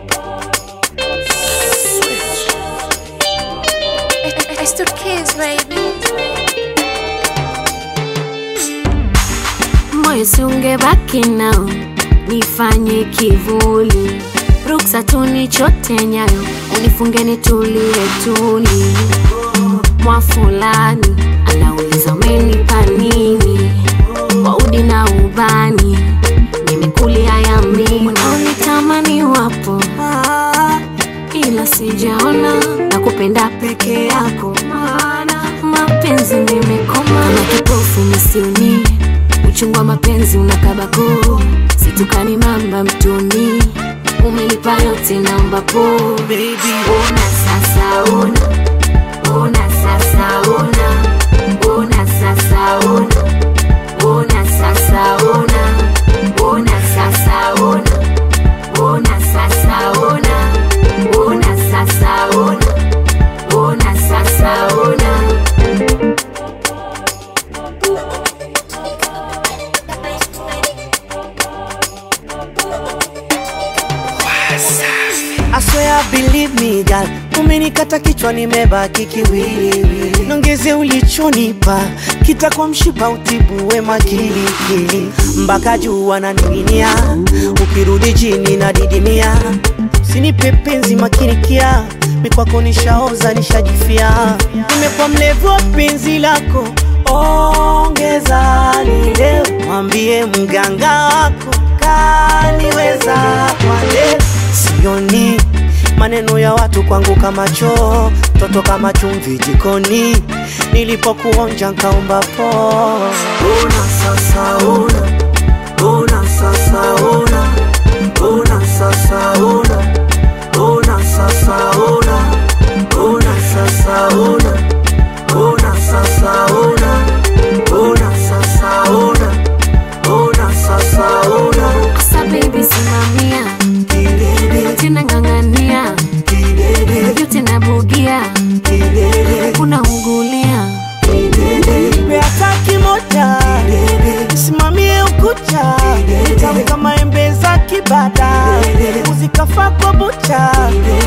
I still kiss, baby. moyo siungebaki nao nifanye kivuli ruksa tunichote nyayo unifunge nitulie tuli mwa fulani anauliza umenipa nini waudi na ubani nimekulia yamini unitamani wapo ila sijaona na kupenda peke yako maana mapenzi nimekoma na kipofu misioni uchungu wa mapenzi unakabako situkani mamba mtoni umenipa yote naomba po Baby, ona sasa ona ona sasa ona ona sasa ona ona sasa ona ona sasa ona ona sasa ona ona sasa ona ona sasa ona I swear believe me girl, umenikata kichwa nimebaki kiwiliwili, nongeze ulichonipa kitakuwa mshipa utibu wema kilikili, mpaka juu wananing'inia, ukirudi chini na didimia, sinipe penzi makinikia, mikwako nishaoza nishajifia, nimekuwa mlevu wa penzi lako, ongeza lile, mwambie mganga wako kaniweza kwa leo sioni maneno ya watu kwangu kama choo, toto kama chumvi jikoni, nilipokuonja nkaomba po. Una sasa una, una sasa una, una sasa una, una sasa una, una sasa una, una sasa una, una sasa una, una sasa una. asa baby simamia Kidede, tena ng'ang'ania kidede, yote nabugia kidede. unaungulia Nipe hata kimoja simamie ukuta tamu kama embe za kibada uzikafa kwa bucha